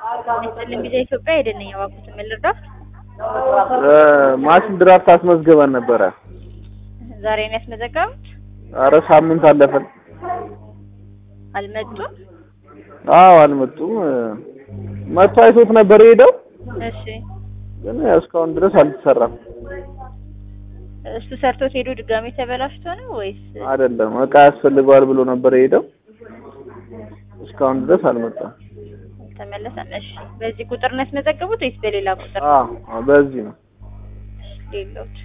ይስጥልኝ ጊዜ ኢትዮጵያ ሄደን ነኝ እባክዎት ምን ልርዳዎት? ማሽን ድራፍት አስመዝግበን ነበረ። ዛሬ ነው ያስመዘገቡት? አረ ሳምንት አለፈን። አልመጡም? አዎ አልመጡም። መጥቶ አይቶት ነበር የሄደው፣ እሺ ግን እስካሁን ድረስ አልተሰራም። እሱ ሰርቶት ሄዶ ድጋሜ ተበላሽቶ ነው ወይስ? አይደለም እቃ ያስፈልገዋል ብሎ ነበር የሄደው፣ እስካሁን ድረስ አልመጣም። ተመለሰም። እሺ በዚህ ቁጥር ነው ያስመዘገቡት ወይስ በሌላ ቁጥር? አዎ በዚህ ነው። ሌሎች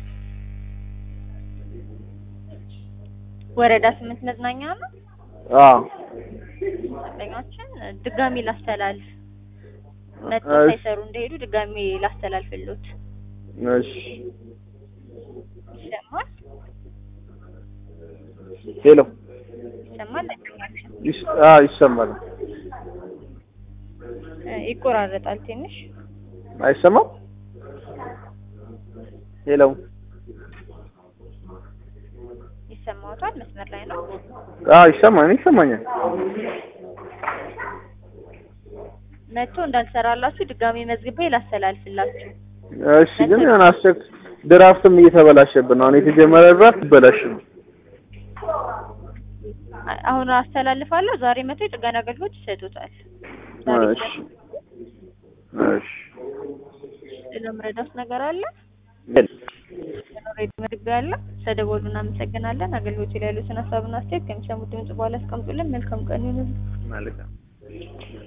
ወረዳ ስምንት መዝናኛ ነው። አዎ ደንበኛችን ድጋሚ ላስተላልፍ መጥቶ እሺ። ሳይሰሩ እንደሄዱ ድጋሚ ላስተላልፍሎት እሺ። ይሰማል ሄሎ ይሰማል ደንበኛችን ይስ አዎ ይሰማል። እ ይቆራረጣል ትንሽ አይሰማም? ሄሎ ይሰማዎታል መስመር ላይ ነው አዎ ይሰማኝ ይሰማኛል። መጥቶ እንዳልሰራላችሁ ድጋሚ መዝግቤ ላስተላልፍላችሁ እሺ ግን የሆነ አስቸክ ድራፍትም እየተበላሸብን ነው። አሁን የተጀመረ ድራፍት ይበላሽብን። አ- አሁን አስተላልፋለሁ ዛሬ መጥቶ የጥገና አገልግሎት ይሰጡታል ዛሬ እሺ እሺ ለምረዳት ነገር አለ የለም። ሬዲ መግቢያ አለ ተደወሉ እናመሰግናለን አገልግሎቱ ላይ ያሉትን ሀሳብና አስተያየት ከሚሰሙት ድምጽ በኋላ አስቀምጡልን መልካም ቀን ይሁንልን መልካም